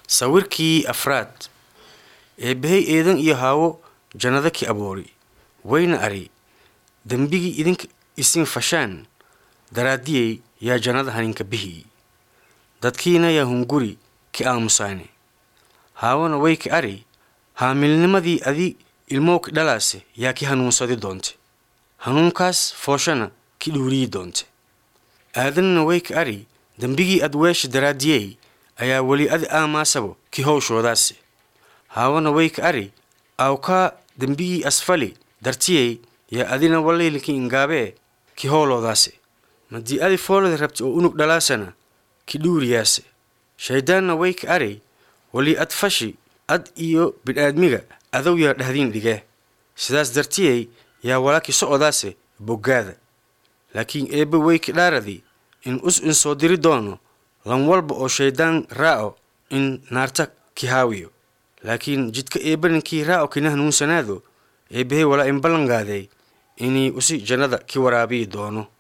sawirkii afraad eebbahey eedan iyo haawo jannada ki aboori wayna ari dembigii idinka isin fashaan daraaddiyey yaa jannada haninka bihii dadkiina yaa hunguri ki aamusaane haawona way ki ari haamilnimadii adi ilmow ki dhalaase yaa ki hanuunsadi doonte hanuunkaas fooshana ki dhuuriyi doonte aadanna way ki ari dembigii ad weesha daraaddiyey ayaa weli adi aamaasabo ki howshoodaase haawana way ka ari awkaa dembigii asfali dartiyey yaa adina walaylinki ingaabee ki howloodaase madii adi foolada rabti oo unug dhalaasana ki dhuuriyaase shayddaanna way ka ari weli ad fashi ad iyo bidhaadmiga adow yaa dhahdiin dhigee sidaas dartiyey yaa walaki socodaase boggaada laakiin eebbe way ki dhaaradi in us in soo diri doono lan walba oo shayddaan raaco in naarta ki haawiyo laakiin jidka eebbaninkii raaco kina hanuunsanaado eebbahey walaa in ballanqaaday inay usi jannada ki waraabiyi doono